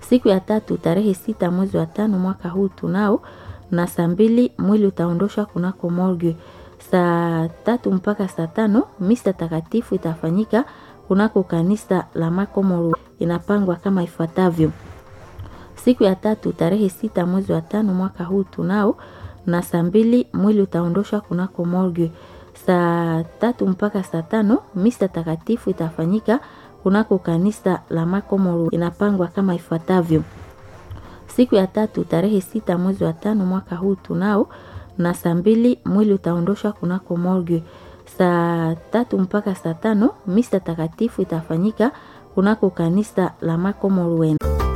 Siku ya tatu tarehe sita mwezi wa tano mwaka huu tunao na saa mbili mwili utaondoshwa kunako morgue. Saa tatu mpaka saa tano misa takatifu itafanyika kunako kanisa la Makomoro. Inapangwa kama ifuatavyo: siku ya tatu tarehe sita mwezi wa tano mwaka huu tunao na saa mbili mwili utaondoshwa kunako morgue. Saa tatu mpaka saa tano misa takatifu itafanyika kunako kanisa la Makomoro. Inapangwa kama ifuatavyo: siku ya tatu tarehe sita mwezi wa tano mwaka huu tunao na saa mbili mwili utaondoshwa kunako morgue. Saa tatu mpaka saa tano misa takatifu itafanyika kunako kanisa la Makomoro.